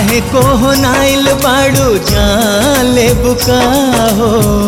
काहे को हो नाइल बाड़ू जान ले बुका हो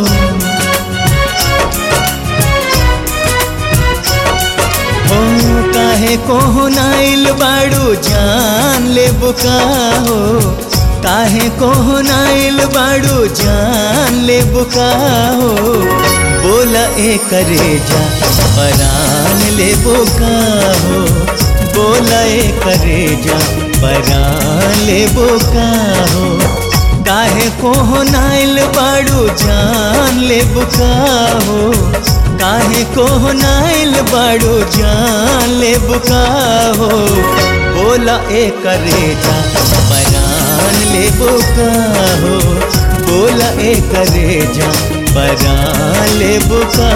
हो काहे को हो नाइल बाड़ू जान ले बुका हो काहे को हो नाइल बाड़ू जान ले बुका हो बोला ए करे जा परान ले बुका हो बोला ए करे जा परान ले बुका हो काहे को हो नाइल बाड़ू जान ले बुका हो काहे को हो नाइल बाड़ू जान ले बुका हो बोला ए करे जा परान ले बुका हो बोला ए करे जा परान ले बुका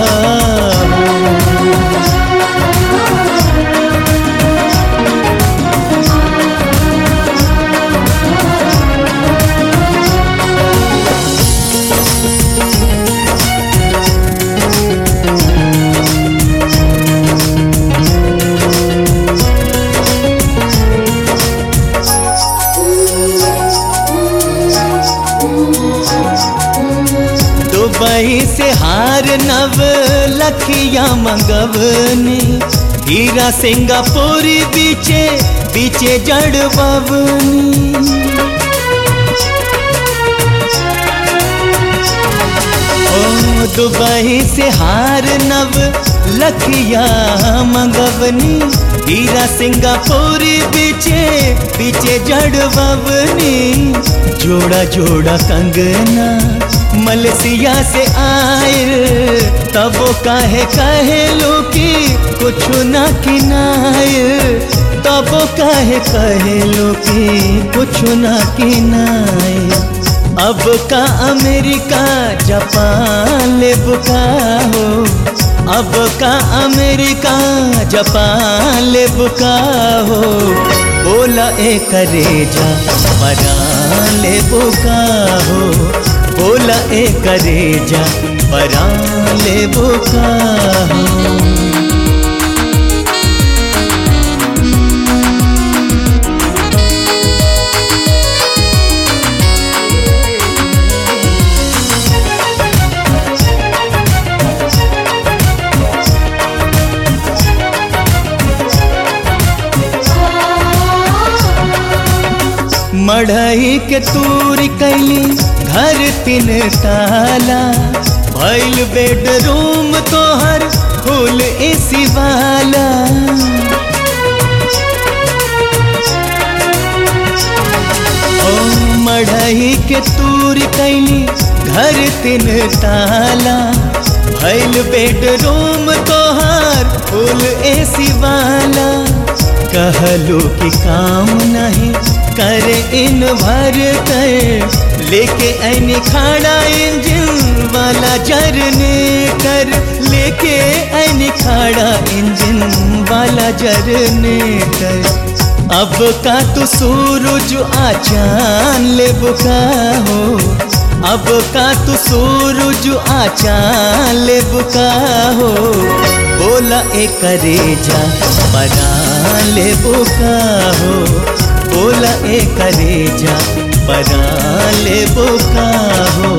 हो दुबई से हार नव लखिया मंगवनी हीरा सिंगापुरी बीचे बीचे जड़ बवनी ओ दुबई से हार नव लखिया मंगवनी हीरा सिंगापुरी बीचे बीचे जड़ बवनी जोड़ा जोड़ा कंगना मलसिया से आए तब काहे कहे लो कि कुछ ना किनाए तब काहे कहे लो कि कुछ ना किनाए अब का अमेरिका जापान ले बुका हो अब का अमेरिका जापान ले बुका हो बोला ए करे जा परान ले बुका हो बोला ए करे जा परान ले बुका हो मढ़ई के तूरी कैली घर तीन ताला भैल बेडरूम तोहर फूल एसी वाला ओ मढ़ई के तूरी कैली घर तीन ताला भैल बेडरूम तोहर फूल एसी वाला कहलो कि काम नहीं करे इन भर कर लेके ऐनी खाड़ा इंजन वाला जरने कर लेके ऐनी खाड़ा इंजन वाला जरने कर अब का तू सूरज आचान ले बुका हो अब का तू सूरज आचान ले बुका हो बोला ए करे जा बना ले बुका हो बोला ए करे जा बना ले बुका हो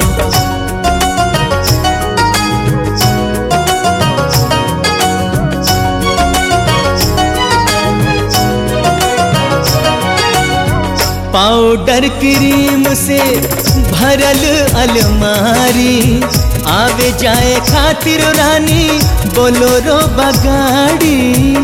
पाउडर क्रीम से भरल अलमारी आवे जाए खातिर रानी बोलोरो बगाड़ी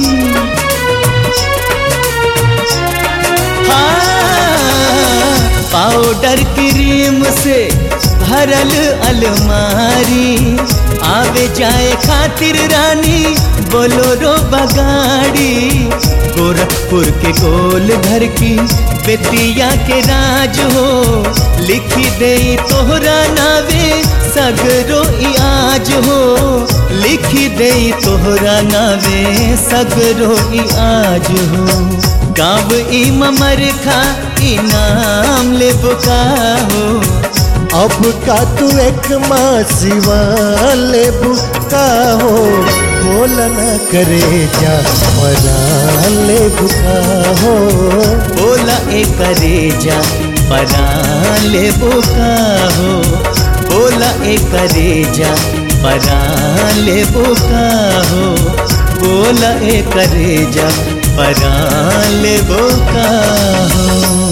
हाँ, पाउडर क्रीम से भरल अलमारी आवे जाए खातिर रानी बोलोरो बगाड़ी गोरखपुर के गोल घर की बेतिया के राज हो लिखी दे तोहरा नावे सगरो आज हो लिखी दे तोहरा नावे सगरो आज हो गाँव ई ममर खा इनाम ले बुका हो अब का तू एक माँ सिवा ले बुका हो बोल न करे जा परान ले बुका हो बोला ए करेजा परान ले बुका हो बोला ए करेजा परान ले बुका हो बोला ए करेजा परान ले बुका हो